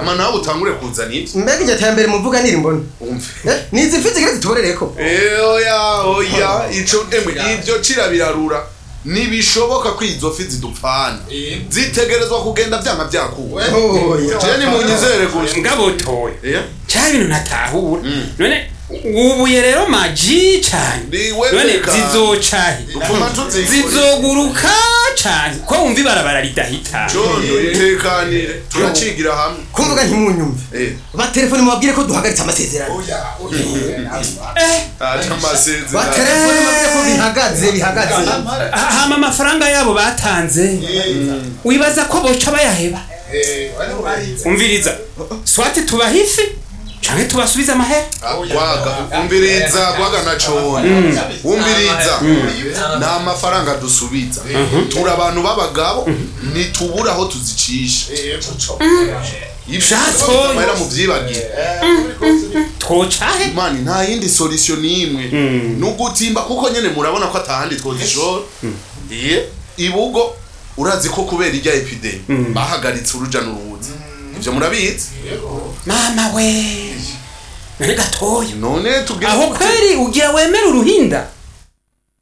ama nawe utangure kuzana ibyo mbega iryo terambere muvuga nirimbona umve Eh, ni izi mfi zigira zituborereko Eh, oya oya ico emwe ibyo cira birarura ntibishoboka ko izo fi zidupfana zitegerezwa kugenda vyanga vyakuwe oya je ni munyizere gusa ngabo toya Eh? cya bintu ntatahura none ubuye rero maji cyane Niwe none reka. zizocahe Dupfuma tuzikora. zizoguruka cyane ko wumva ibarabara ridahita condo itekanire turacigira hamwe kumvuga ntimunyumve Eh, batelefone mubabwire ko duhagaritse amasezerano eh ata amasezerano batelefone mubabwire ko bihagaze bihagaze ha- hama amafaranga yabo batanze wibaza ko boca bayaheba umviriza swati tubaha ifi canke tubasubize amahera gwaga umbiriza gwaga na cone umbiriza nta mafaranga dusubiza turi abantu b'abagabo ntitubura aho tuzicisha Shato. ibyo mu byibagire twocahe mani nta yindi solution n'imwe ni ugutimba kuko nyene murabona ko atahandi twozishora iye ibugo urazi ko kubera irya epidemi bahagaritse uruja n'uruza ivyo murabizi mama we none gatoya none tubwire aho kweri ugira wemera uruhinda